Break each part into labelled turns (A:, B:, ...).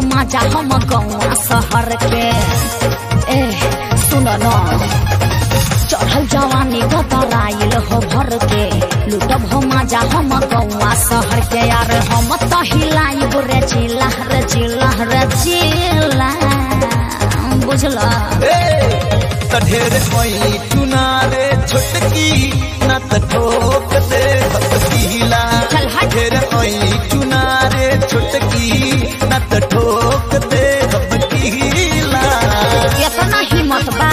A: मजा हम गौआ शहर के ए सुन न चढ़ल जवानी गतराइल हो भर के लुटब हो मजा हम गौआ शहर के यार हम तो हिलाइब रे चिल्ला रे चिल्ला रे चिल्ला बुझला
B: त ढेर कोई चुनारे छोटकी न त ठोक दे भतीला
A: चल हट।
B: ढेर कोई चुनारे छोटकी न त ठोक दे भतीला
A: इतना हिम्मत बा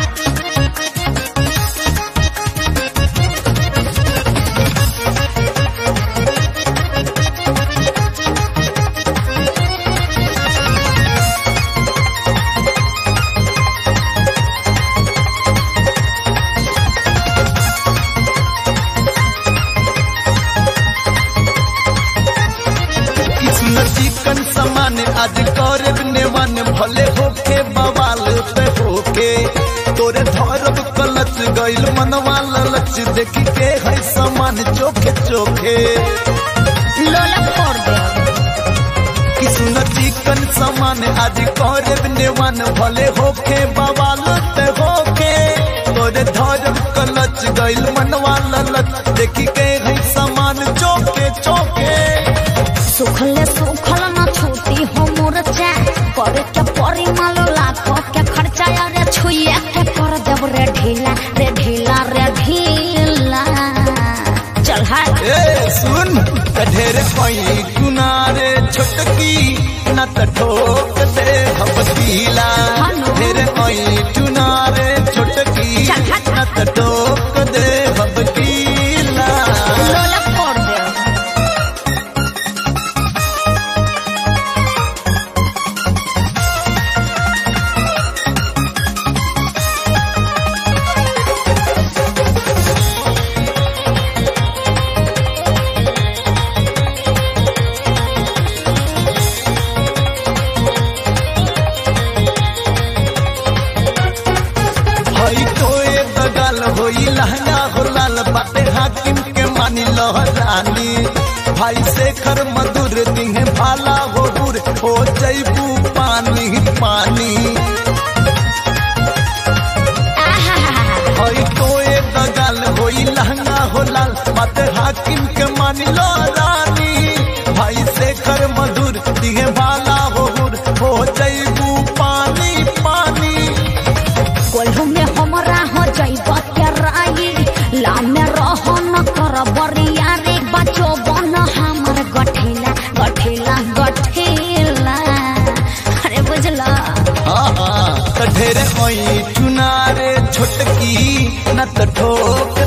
B: किस्म चिकन समान आज करब नेवन भले होके बवाल पे होके तोरे धरब कलच गइल मनवा ललच देख के है समान चोखे चोखे
A: लोला फोड़ दे
B: किस्म चिकन समान आज करब नेवन भले होके बवाल पे होके तोरे धरब कलच गइल मनवा ललच देख के है समान चोखे चोखे
A: सुखले सुखल न छूटी हो मोरचा करे के परी मालो लाखो के खर्चा रे छुइया के कर देब रे ढीला रे ढीला रे ढीला चल हट
B: ए सुन त ढेर कोई गुनारे छोटकी न त ठोक दे भपतीला
A: हेलो।
B: ढेर कोई चुनारे छोटकी
A: चल हट।
B: न त ठोक दे भपतीला
A: लोला फोड़ दे
B: हई कोए बगल होई लहंगा हो लाल बाटे हाकिम के मानी लहरानी भाई शेखर मधुर दिहे भाला हो बुर हो जैबू पानी पानी हई कोए बगल होई लहंगा हो लाल मत हाकिम के मान लो रानी भाई शेखर मधुर दिहे भाला हो हुर हो जैबू पानी पानी
A: कोल्हू में हमरा हो जाइब के राई ला में रह न कर बरिया रे बचो बन हमर गठिला गठिला गठिला अरे बुझला
B: हाँ हाँ त ढेर कोई चुनारे छोटकी न त ठोक